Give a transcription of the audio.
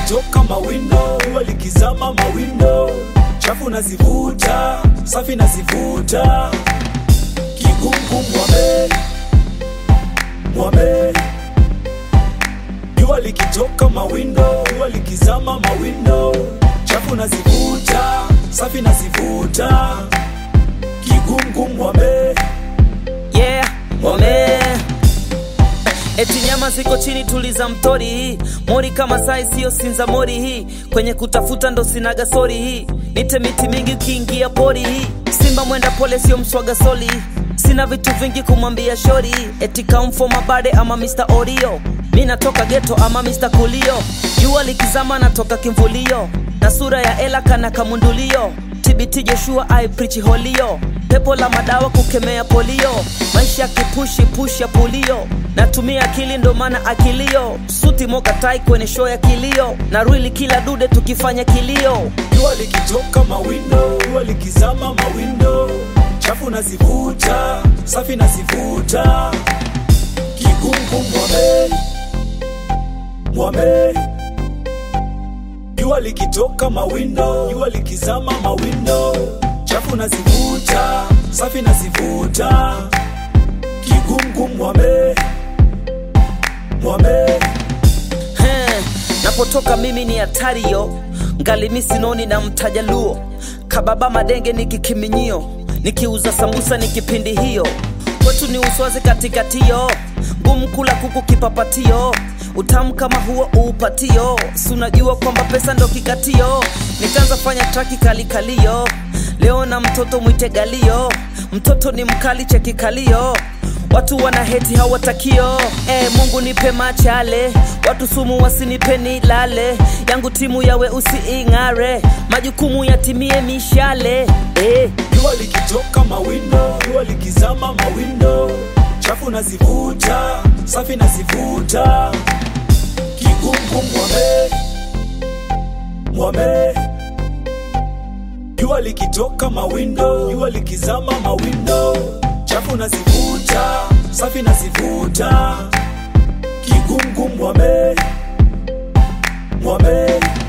likitoka mawindo, jua likizama mawindo, chafu nazivuta, safi nazivuta, kigungu mwame mwame, jua likitoka mawindo, jua likizama mawindo, chafu nazivuta, safi nazivuta, kigungu mwame yeah, wame Eti nyama ziko chini, tuliza mtori hii mori kama sai, siyo sinza mori hii kwenye kutafuta ndo sinaga sori hii nite miti mingi ukiingia pori hii simba mwenda pole, sio mswaga soli sina vitu vingi kumwambia shori eti kamfo mabade ama Mr. Oreo mi natoka geto ama Mr. Kulio jua likizama natoka kimvulio na sura ya ela kana kamundulio TBT Joshua I preach holio pepo la madawa kukemea polio maisha kipushi push ya pulio natumia akili ndo maana akilio suti moka tai kwenye show ya kilio na rwili kila dude tukifanya kilio jua likitoka mawindo, jua likizama mawindo, chafu nazivuta, safi nazivuta, kigungu mwame mwame, jua likitoka mawindo, jua likizama mawindo, chafu nazivuta, safi nazivuta, kigungu mwame mwame He, napotoka mimi ni hatari yo ngali mi sinoni na mtajaluo kababa madenge ni kikiminyio nikiuza sambusa ni kipindi hiyo kwetu ni uswazi katikatio ngumu kula kuku kipapatio utamu kama huo uupatio sunajua kwamba pesa ndo kikatio nikaanza fanya traki kalikalio leo na mtoto mwite galio mtoto ni mkali chekikalio watu wana heti hawatakio e, mungu nipe machale watu sumu wasinipeni lale yangu timu yawe usiing'are majukumu yatimie mishale e. jua likitoka mawindo, jua likizama mawindo, chafu nazivuta, safi nazivuta, kigungu mwame mwame, jua likitoka mawindo, jua likizama mawindo, chafu nazivuta, safi nazivuta, kigungu mwame mwame